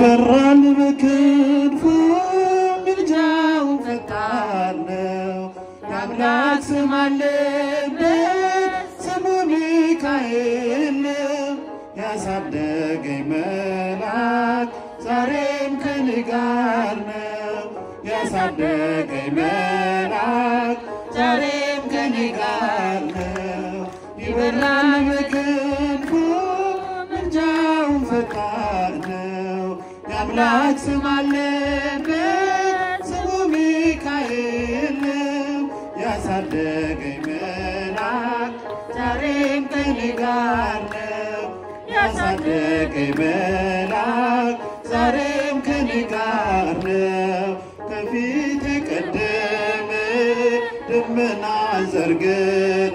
ይበራል በክንፉ ምልጃው ፈጣን ነው። የአምላክ ስም አለበት ስሙ ሚካኤል ነው። ያሳደገኝ መልአክ ዛሬም ከኔ ጋር ነው። ያሳደገኝ መልአክ ዛሬም ከኔ ጋር ነው። ይበራል በክንፉ ምልጃው ፈጣን ነው። የአምላክ ስም አለበት ስሙ ሚካኤል ነው። ያሳደገኝ መልአክ ዛሬም ከኔ ጋር ነው። ያሳደገኝ መልአክ ዛሬም ከኔ ጋር ነው። ከፊት የቀደመ ደመና ዘርግቶ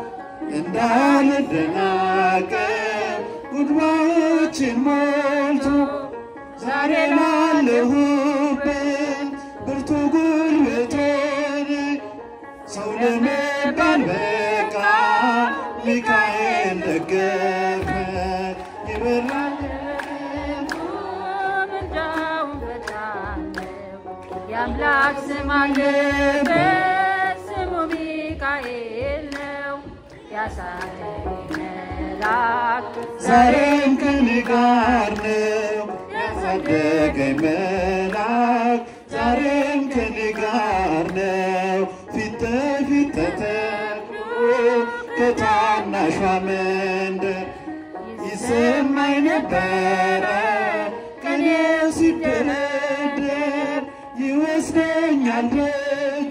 እንዳልደናቀፍ ጉድባዎችን ሞልቶ ዛሬ ላለሁበት ብርቱ ጉልበቶን ሰው ለመባል በቃ ሚካኤል ደገፈ ይበራል የአምላክ ስም አለበት ስሙ ሚካኤል ነው። ያሳደገኝ መልአክ ዛሬም ከኔ ጋር ነው። ያሳደገኝ መልአክ ዛሬም ከኔ ጋር ነው። ፊት ለፊት ተተክሎ ከታናሿ መንደር ይሰማኝ ነበረ ቀኔው ሲደረደር ይወስደኛል ደጁ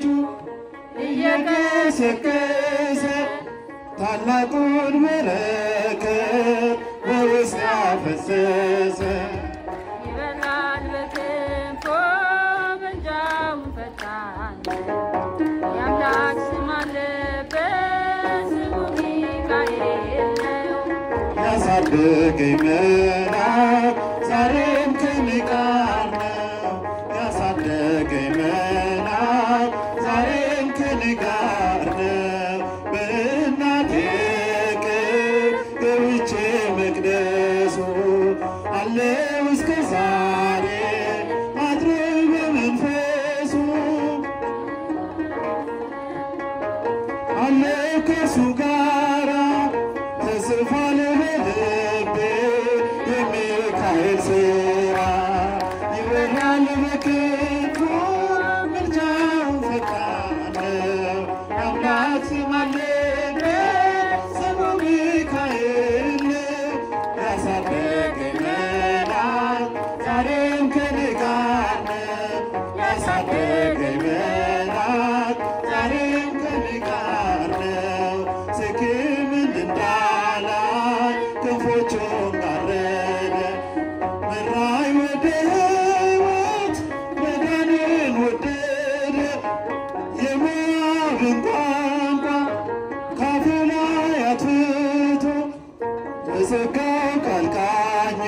እየገሰገሰ ታላቁን በረከት በውስጥ ያፈሰሰ ይበላል በክንፎ ምልጃው ፈጣን ነው። የአምላክ ስም አለበት ስሙ ሚካኤል ነው። ያሳደገኝ መልአክ ዛሬም ከኔ ጋር ነው። ያሳደገኝ መልአክ ዛሬም ከኔ ጋር ነው። በእናቴ እቅፍ ገብቼ መቅደሱ አለው እስከ ዛሬ አድሮ በመንፈሱ አለ ከእርሱ ጋራ ተጽፏል በልቤ የሚካኤል ሥራ ይበራል በክንፉ ምልጃው ፈጣን ነው። አምላክ ስም አለበት ስሙ ሚካኤል ነው። ያሳደገኝ መልአክ ዛሬም ከኔ ጋር ነው። ያሳደገኝ መልአክ ዛሬም ከኔ ጋር ነው። ስክምን እንዳላይ ክንፎቹን ጋረደ መራኝ ወደ ሕይወት መዳንን ወደደ የሞዓብን ቋንቋ ካፌ ላይ አትቶ በጸጋው ቃል ቃኝ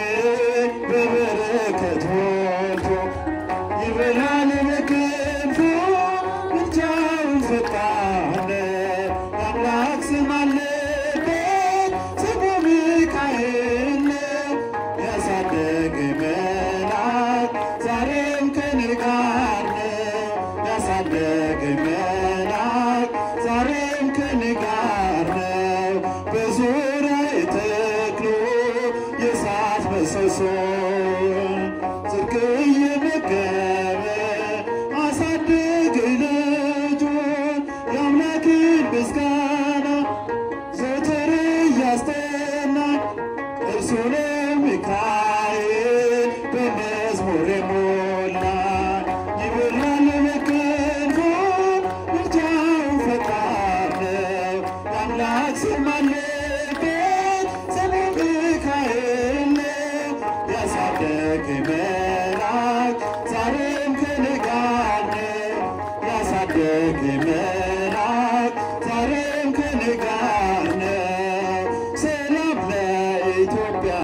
በበረከት ሞልቶ ይበላል በክንፉ ምልጃው ፈጣን ነው። የአምላክ ስም አለበት ስሙ ሚካኤል ነው። ያሳደገኝ መልአክ ዛሬም ከኔ ጋር ነው። ያሳደገኝ መልአክ ዛሬም ከኔ ጋር ነው። በዙሪያዬ ተክሎ የእሳት ምሰሶ ጽድቅ እየመገበ አሳደገኝ ልጁን የአምላክን ምስጋና ዘወትር እያስጠና እርሱ ነው ሚካኤል በመዝሙር የሞላ ይበራል በክንፉ ምልጃው ፈጣን ነው። የአምላክ ስም አለበት ስሙ ሚካኤል ነው። ያሳደገኝ